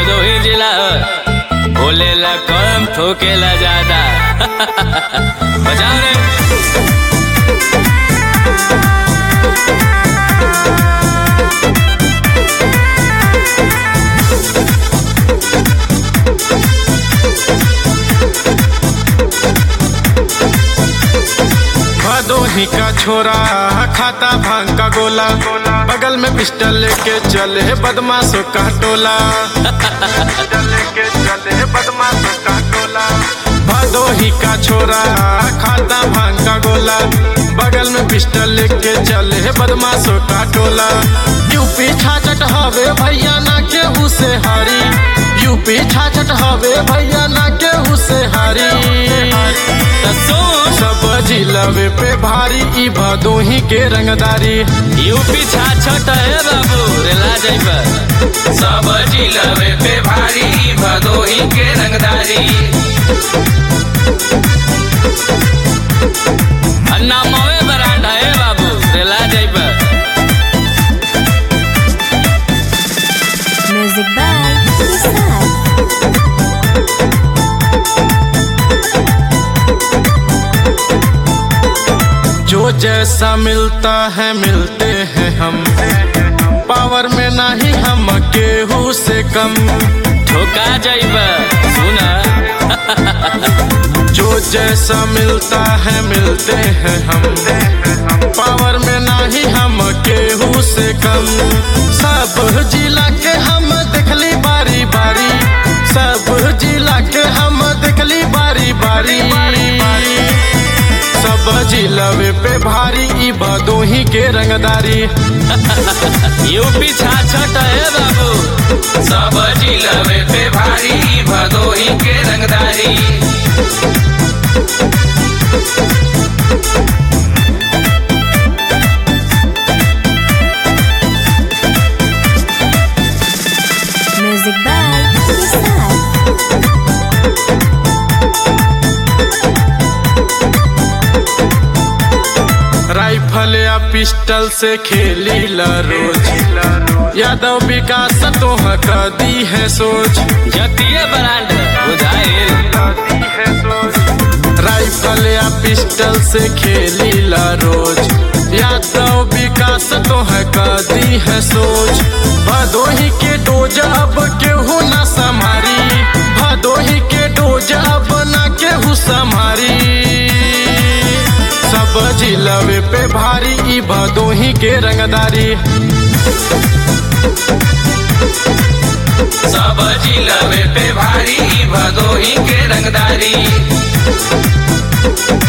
भदोही जिला बोलेला कम ठोकेला ज्यादा बजाओ रे भदोही का छोरा खाता भांग का गोला बगल में पिस्टल लेके चले बदमाशों का टोला लेके चले बदमाशों का टोला भदोही का छोरा खाता भांग का गोला बगल में पिस्टल लेके चले बदमाशों का टोला यूपी छाछट हवे भैया ना केहू से हारी यूपी छाछट हवे भैया ना केहू से हारी त सुन सब जिलवे पे भारी ई भदोही के रंगदारी यूपी छाछट है बाबू रेला जाइबा सब जिलवे पे भारी भदोही के रंगदारी अन्ना मवे बरांडा है बाबू रेला जाइबा Music by Nissan. जो जैसा मिलता है मिलते हैं हम पावर में नहीं हम केहू से कम ठोका जाइबा सुना जो जैसा मिलता है मिलते हैं हम पावर में नहीं हम केहू से कम सब जिला के हम देखली बारी बारी सब जिला के हम देखली बारी बारी सब जिलवे पे भारी ई भदोही के रंगदारी यूपी छाछट है बाबू सब जिलवे पे भारी भदोही के रंगदारी Music by Nissan. राइफल या पिस्टल से खेली ला रोज यादव विकास तो दी है सोच जतिये बरांड बुझाइल राइफल या पिस्टल से खेली ला रोज यादव विकास तो दी है सोच भदोही के डोज अब केहू ना समारी भदोही के डोज अब ना केहू समारी सब जिलवे पे भारी ई भदोही के रंगदारी सब जिलवे पे भारी भदोही के रंगदारी